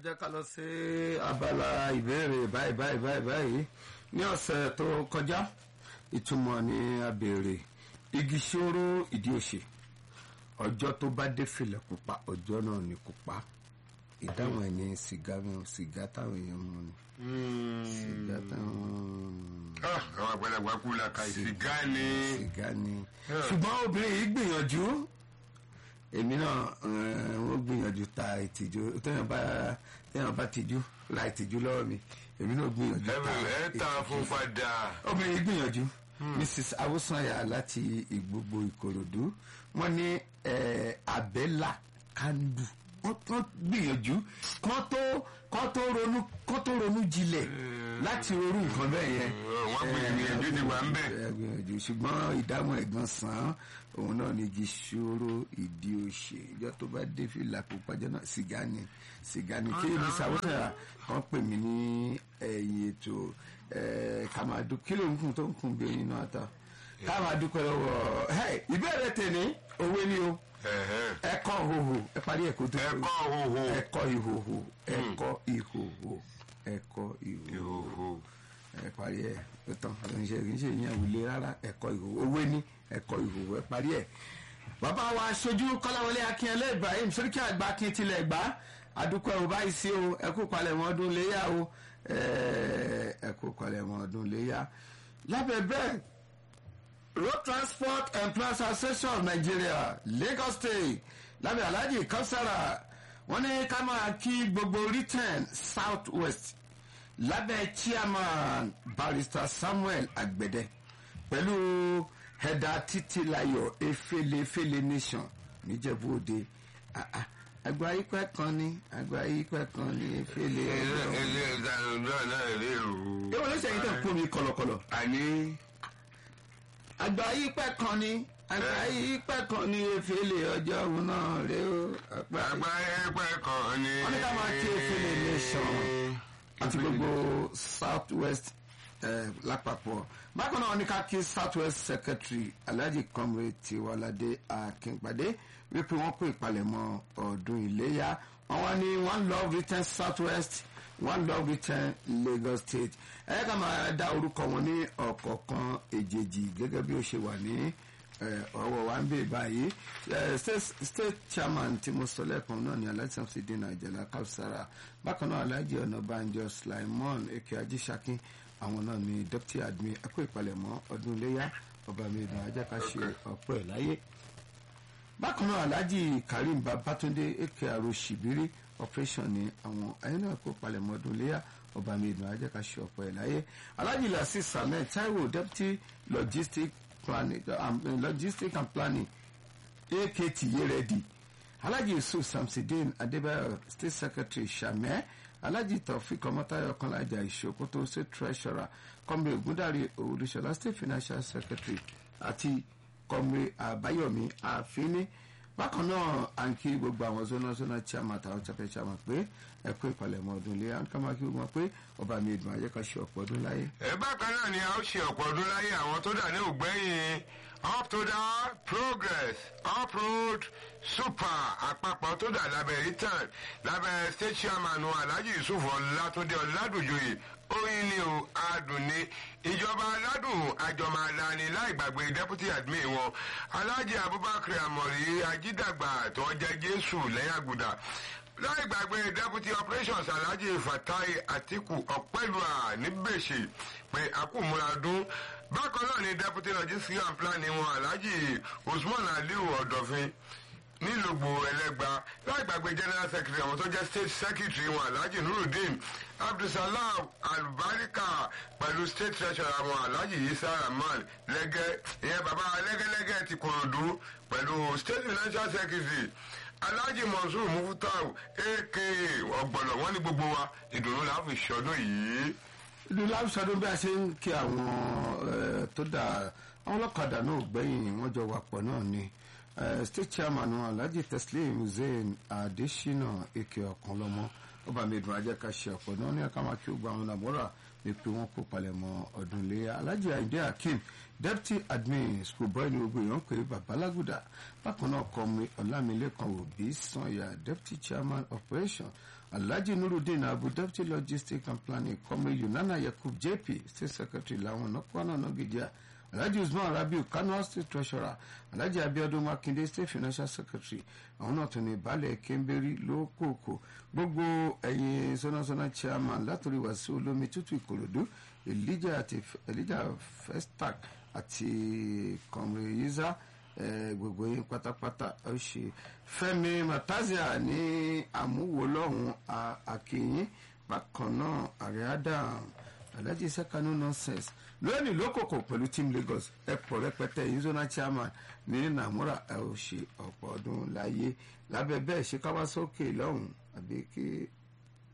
jẹ́ ká lọ sí abala ìbéèrè báyìí báyìí báyìí báyìí ní ọ̀sẹ̀ tó kọjá ìtumọ̀ ni a béèrè igi ṣòro ìdí òṣè ọjọ́ tó bá dé fìlẹ̀ pupa ọjọ́ náà ni pupa ìdáhùn ẹ̀ ní sìgá sìgá táwọn èèyàn mú ni sìgá táwọn àwọn àgbàlagbà kú la ka sìgá ni. sìgá ni ṣùgbọ́n obìnrin yìí gbìyànjú èmi náà eh, wọ́n gbìyànjú ta ìtìjú téèyàn bá téèyàn bá tìjú la ìtìjú lọ́wọ́ mi èmi náà gbìyànjú ta ẹ ta fún padà. obìnrin yìí gbìyànjú mrs awosanya láti ìgbogbo ìkòròdú wọ́n ní eh, abẹ́là kandu wọ́n wọ́n gbìyànjú kán tó kán tó ronú kán tó ronú jinlẹ̀ láti ronú nǹkan bẹ́ẹ̀ yẹn wọ́n gbìyànjú ti wà ń bẹ̀. ẹ gbìyànjú ṣùgbọ́n ìdáhùn ẹ̀gbọ́n sàn án òun náà ní igi ṣòro ìdí òṣè ìjọ tó bá dé fìlà pípàjọ náà sìgá ni sìgá ni kí ni sàwọ́tà kan pè mí ní ẹ̀yìn ètò kàmáàdù kí ló ń kún tó ń kún bí oyin náà ta kàmáàdù pẹ̀lú ọ̀rọ̀ ìbéèrè tèmi òwe ni o Ẹ̀hẹ́n. ẹ̀kọ́ ìhòhò ẹ parí ẹ̀kọ́ tó ẹ̀kọ́ òhò. ẹ̀kọ́ ìhòhò ẹ̀kọ́ ìhòhò ẹ̀kọ́ ìhòhò ìhòhò. ẹ parí ẹ ó tán àtúnṣe kì í ṣe ìyẹn òwúlé rárá ẹ̀kọ́ ìhòòhò owó ní ẹ̀kọ́ ìhòòhò ẹ parí ẹ. bàbá wa aṣojú kọ́láwọlé akínyẹlé ibrahim sóríkì àgbà kí n tilẹ̀ gbá adúpẹ́ ò báyìí sí o ẹ kú palẹ̀mọ́ ọdún léyà o ẹ kú palẹ̀mọ́ ọdún léyà. lábẹ́ bẹ́ẹ̀ road transport employers association of nigeria lagos state lábẹ́ alhaji kausara wọ́n ní ká máa kí gbogbo return south west lábẹ́ chairman barrister samuel agbede pẹ̀lú ẹ̀dà títílayọ̀ efele-efele nation níjẹ̀bú òde Ah, ah, àgbà ikọ̀ kan ní àgbà ikọ̀ kan ní efele ilé ọjọ́ ilé ìdánilọ́ náà rí o. ìwọ ló ṣẹ̀yìn tẹ̀ ń pò mí kọ̀lọ̀kọ̀lọ̀ àní àgbà ikọ̀ kan ní àgbà ikọ̀ kan ní efele ọjọ́ òun náà rẹ o àgbà àgbà ẹgbẹ́ kan ni. Wọ́n ní ká máa kí efele nation. àti gbogbo south west eh, lápapọ̀ bákan náà ní ká kí south west secretary alhaji comrade tiwalade akínpàdé wípé wọ́n pè ìpalẹ̀mọ́ ọdún iléyà wọ́n wá ní one love return south west one love return lagos state ẹ ká máa dá orúkọ wọn ní ọ̀kọ̀ọ̀kan èjèèjì gẹ́gẹ́ bí ó ṣe wà ní eh, ọwọ́ wa ń bè báyìí Eh, state state chairman tí mo sọ lẹ́ẹ̀kan náà ni alhaji samsidin ajala kausara bákan náà alhaji ọ̀nàbànjọ slimon eke ajísàkín àwọn náà ni deputy admin ẹkọ ìpalẹ̀mọ́ ọdún iléyà ọba mi ìdùn ajá ká ṣe ọ̀pọ̀ ẹ̀ láyé bákan náà alhaji karim babatunde eke aro ṣìbírí operation ni àwọn ẹni náà kó palẹ̀mọ́ ọdún iléyà ọba mi ìdùn ajá ká ṣe ọ̀pọ̀ ẹ̀ láyé alhaji lasisi samuel taiwo deputy logistic planning um, logistic and planning akt yeredi alhaji yusuf samsidin adébáyọ state secretary sàmẹ alhaji taofik ọmọtayọ kọlájà ìṣòkòtò state treasurer kọmre ogundari olùṣọlá state financial secretary àti kọmre àbáyọmí àfínní bákan náà à ń kí gbogbo àwọn zona zona chairman àtàwọn chapẹ chairman pé ẹ kú ìpalẹ̀mọ́ ọdún ilé à ń ká máa kí gbogbo wọn pé ọba mi ìdùn ayé ká ṣe ọ̀pọ̀ ọdún láyé. ẹ bákan náà ni a ó ṣe ọ̀pọ̀ ọdún láyé àwọn tó dà ní ògbẹ́yìn up to the progress uproad super àpapọ̀ tó dà lábẹ́ return lábẹ́ state chairman wa alhaji yusuf ọlátúndé ọládùnjoyè oyin ni o adùn ni ìjọba aládùn àjọmọ alani láì gbàgbé deputy admin wọn alhaji abubakar amori ajídàgbà tó jẹ jésù lẹ́yìn àgùdà láì gbàgbé deputy operations alhaji fatai atiku ọpẹlúà níbèṣe pé akúmúradún bákan náà ni deputy logistics and planning wọn alhaji usman aliu ọdọfin nílùgbò ẹlẹgba láì gbàgbé general secretary àwọn tó jẹ state secretary wọn alhaji nurudeen abdulsalam alubarika pẹ̀lú state treasurer wọn alhaji isa rahman lẹ́gẹ́ ìyẹn baba lẹ́gẹ́lẹ́gẹ́ ti kòròdú pẹ̀lú state financial secretary alhaji mansour mufutau aka ọgbọnọ wọn ní gbogbo wa ìdùnnú la fi ṣọdún yìí. ìlú láwùsọdún bí a ṣe ń kí àwọn eh, tó dà àwọn ọlọ́kadà náà gbẹ̀yìn wọ́n jọ wà pọ̀ náà ni Eh, state chairman wọn alhaji teslim hussein adesina eke ọ̀kanlọ́mọ ọba mi dùn ajẹ́ ká ṣe ọ̀pọ̀ náà ní ẹ̀ka máa kí ó gba àwọn nàmúrà ní pé wọ́n kó palẹ̀mọ́ ọdún iléyà alhaji ayinde hakeem deputy admin school boy ní gbogbo èèyàn pé babalaguda bákan náà kọ́mi ọlámilékan òbí sanya deputy chairman operation alhaji nurudeen abu deputy logistics and planning kọ́mi yunana yakub jp state secretary làwọn nọkwana nọgìdíà alhaji usman rabiu kano state treasurer alhaji abiodun makinde state financial secretary àwọn náà tún ní baálẹ̀ kẹ́ńbẹ́rì lókòkò gbogbo ẹ̀yin sọ́nàsọ́nà chairman látòrí wàsíù olómi tútù ìkòròdú elijah àti elijah festac àti kọmre yiza gbogbo yín pátápátá ó ṣe fẹmi matazia ní àmúwòlọ́hún àkìyín bákan náà àríádà alhaji sekanu nonsense lónìí lókòkò pẹ̀lú team lagos ẹ̀pọ̀ rẹpẹtẹ yizona chairman ní namura ẹ̀ ò ṣe ọ̀pọ̀ ọdún láyé lábẹ́ bẹ́ẹ̀ ṣe káwá sókè lọ́hùn àbí kí